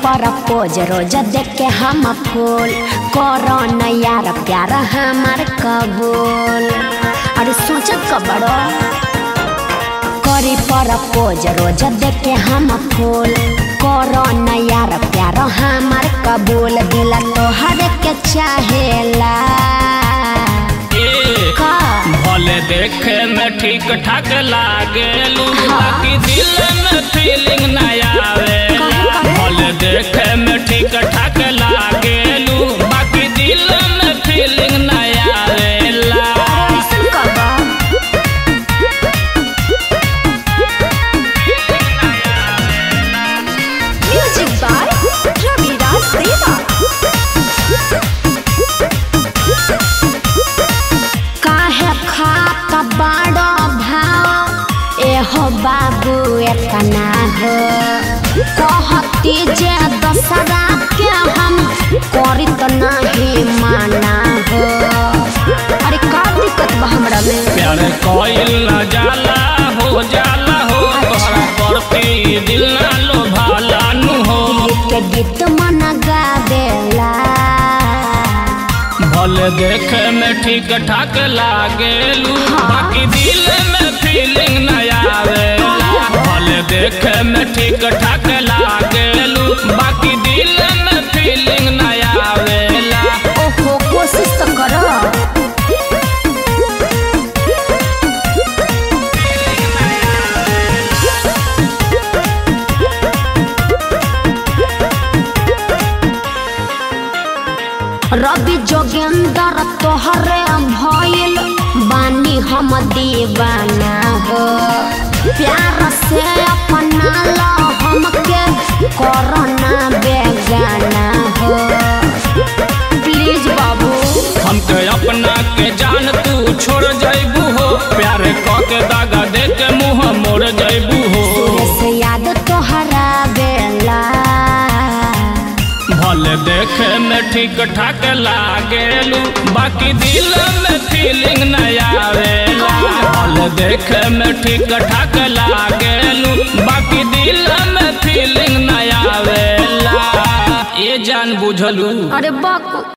पर पोज रोज देख के हम फूल करो न यार प्यार हमार कबूल अरे सोचत कबड़ो करी पर पोज रोज देख के हम फूल करो न यार प्यार हमार कबूल दिल तोहर के चाहेला ए, का भले देखे में ठीक ठाक लागेलू बाकी दिल में फीलिंग न आवेला भले देखे में ठीक ठाक लागेलू बाकी दिल में फीलिंग न आवेला कैसन करबा म्यूजिक बाय रविराज देवा काहे खात बड़ो भाव एहो बाबू एतना हो कहती जे दसरा के हम करी त नहीं माना हो अरे का दिक्कत बा हमरा में प्यार कोइल न जाला हो जाला हो तोहरा प्रति दिल न लोभाला नु हो के गीत मन गावेला भले देखे में ठीक ठाक लागेलू बाकी दिल में फीलिंग न आवेला भले देखे में ठीक ठाक लागेलू बाकी दिल में फीलिंग न आवेला ओहो कोशिश तो करो रवि जोगेंद्र तोहरे भइल बानी हम दीवाना हो प्यार से अपना लो हमके कोरोना बेगाना हो प्लीज बाबू हमके अपना के जान तू छोड़ जैबू हो प्यार क के दागा दे के मुंह मोड़ जैबू हो से याद तोहरा बेला भले देखे में ठीक ठाक लागेलू बाकी दिल में फीलिंग न आवेला भले देखे में ठीक ठाक लागेलू बाकी दिल में फीलिंग न आवेला ये जान बुझलू अरे बाप